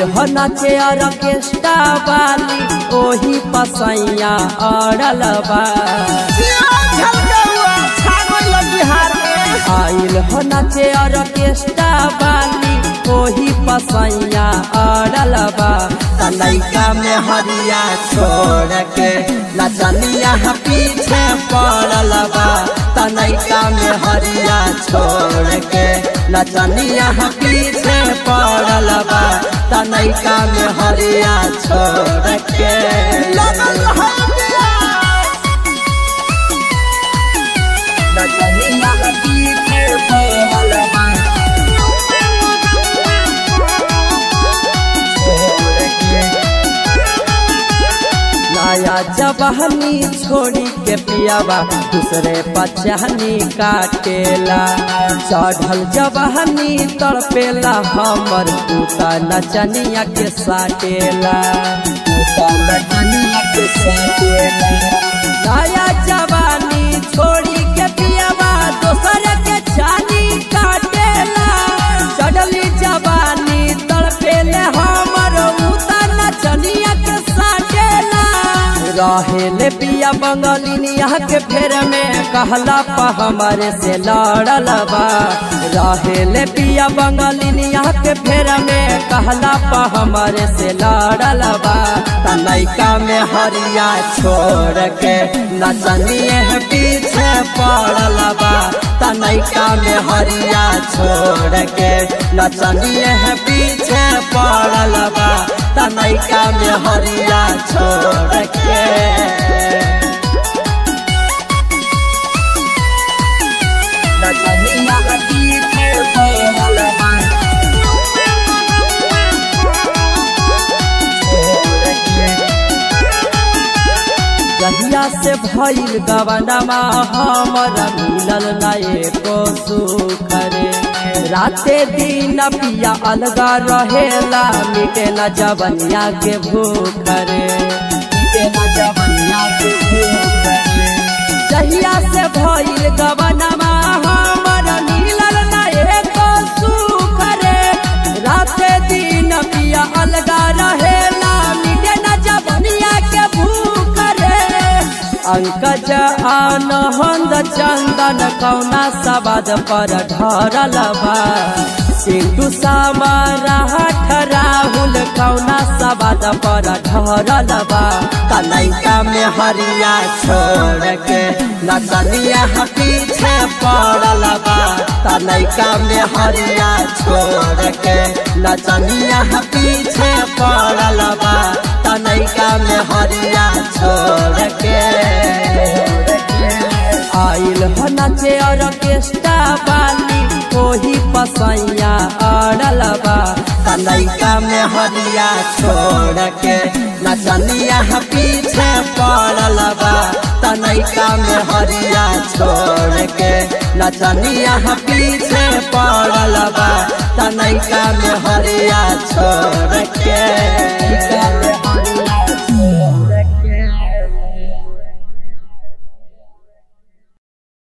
हो नाचे ऑर्केस्ट्रा वाली ओही पसैया अड़ल बा झलकौआ छा गइल बिहार में आइल हो नाचे ऑर्केस्ट्रा वाली ओही पसैया अड़ल बा तनैका में हरिया छोड़ के नचनिया पीछे पड़ल बा तनैका में हरिया छोड़ के नचनिया पीछे पड़ल बा तनैका में हरिया छोड़ के लगल है बिहार नचनिया पीछे पड़ल बा नया जबहनी छोड़ी के पियावा दूसरे पचहनी काटेला चढ़ल जबहनी तड़पेला हमर दूता नचनिया के साटेला दूता नचनिया के साटेला नया जवानी छोड़ी के पियावा दूसरे के छानी काटेला चढ़ली जवानी तड़पेले हमर उता नचनिया के साटेला रहेले पिया बंगालिनिया के फेर में कहला पा हमारे से लड़ल बा रहेले पिया बंगालिनिया के फेर में कहला पा हमारे से लड़ल बा तनैका में हरिया छोड़ के नचनिए पीछे पड़ल बा तनैका में हरिया छोड़ के नचनिए पीछे पड़ल बा तनैका में हरिया छोड़ के नचनिया पीछे पड़ल बा छोड़ के जहिया से भइल गवनमा हमर मिलल ना एको सुख रे राते दिन पिया अलगा रहेला मिटे न जवनिया के भूख रे मिटे न जवनिया के भूख रे जहिया से भइल गवनमा हमर मिलल ना एको सुख रे राते दिन पिया अलगा रहेला मिटे न जवनिया के भूख रे अंकज आनंद चंदन कौना सवाद पर ढरल बा सिंधु सामरा राहुल कौना सवाद पर ढरल बा कनैका में हरिया छोड़ के नचनिया पीछे पड़ल बा तनैका में हरिया छोड़ के नचनिया पीछे पड़ल बा तनैका में हरिया छोड़ के आइल हो नचे ऑर्केस्ट्रा वाली ओही पसैया अड़ल बा तनैका में हरिया छोड़ के नचनिया पीछे पड़ल बा तनैका में हरिया छोड़ के नचनिया पीछे पड़ल बा तनैका में हरिया छोड़ के